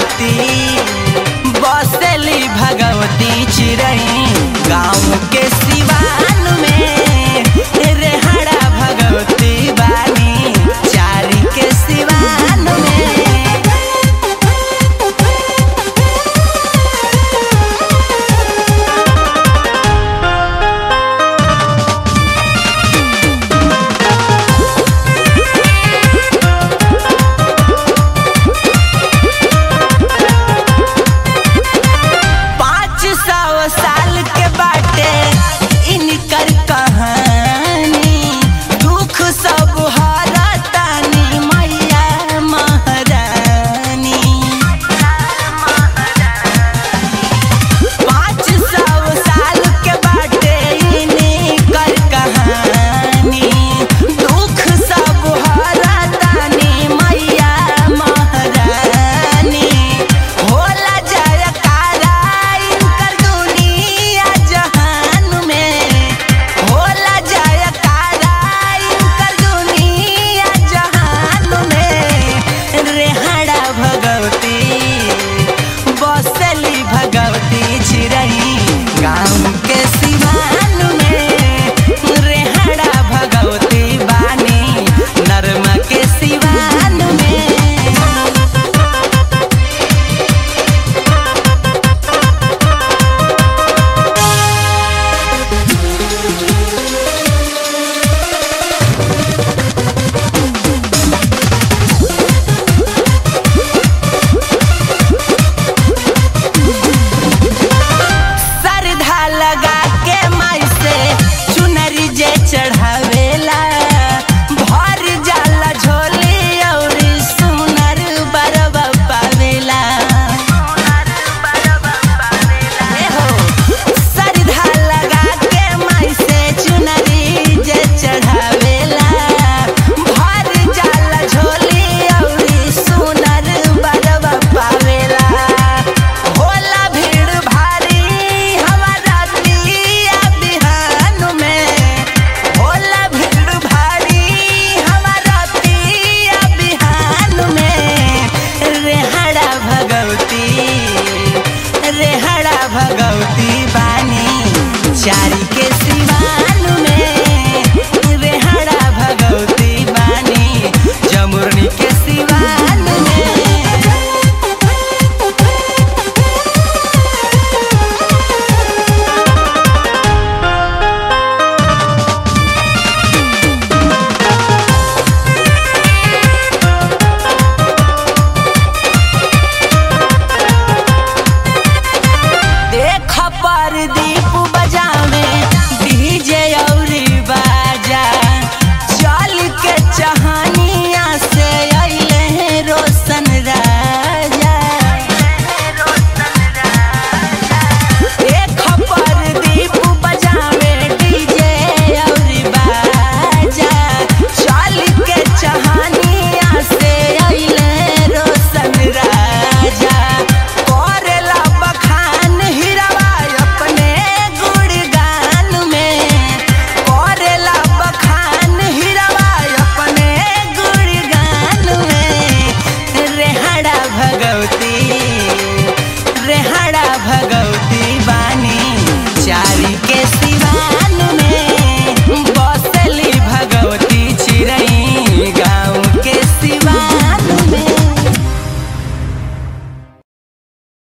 भगवती बसेली भगवती चिरई गाँव के सिवान में रेहड़ा भगवती बानी चारी के सिवान में पाँच सौ साल के बाटे इनकर कहानी दुख सब हरतानी मैया महारानी पाँच सौ साल के बाटे इनकर कहानी दुख सब हरतानी मैया महारानी होला जयकारा इनकर दुनिया जहान में होला जयकारा इनकर दुनिया जहान में रेहड़ा भगवती बसली भगवती चिरई गाँव के सिवान में रेहड़ा भगवती बानी नरमा के सिवान में सरधा लगा के माई से चुनरी जे चढ़ावेला भर जाला झोली औरी सुनर बरबा पावेला ए हो, सरधा लगा के माई से चुनरी जे चढ़ावेला भर जाला झोली औरी सुनर बरबा पावेला होला भीड़ भारी हमारा दिया बिहान में होला भीड़ भारी हमारा दिया बिहान में रेहड़ा भगवती रेहड़ा भगवती बानी चारी के सिवान में रेहड़ा भगवती बानी जमुरनी के सिवान में देख पर दीप बजावे डीजे औरी बाजा चल के चहानिया से अइले हैं रोशन राजा देख पर दीप बजावे डीजे औरी बाजा चल के चहानिया से अइले रोशन राजा करेला बखान हिरवा अपने गुणगान में करेला बखान हिरवा अपने गुणगान में रेहड़ा भगवती रेहड़ा भगवती बानी चारी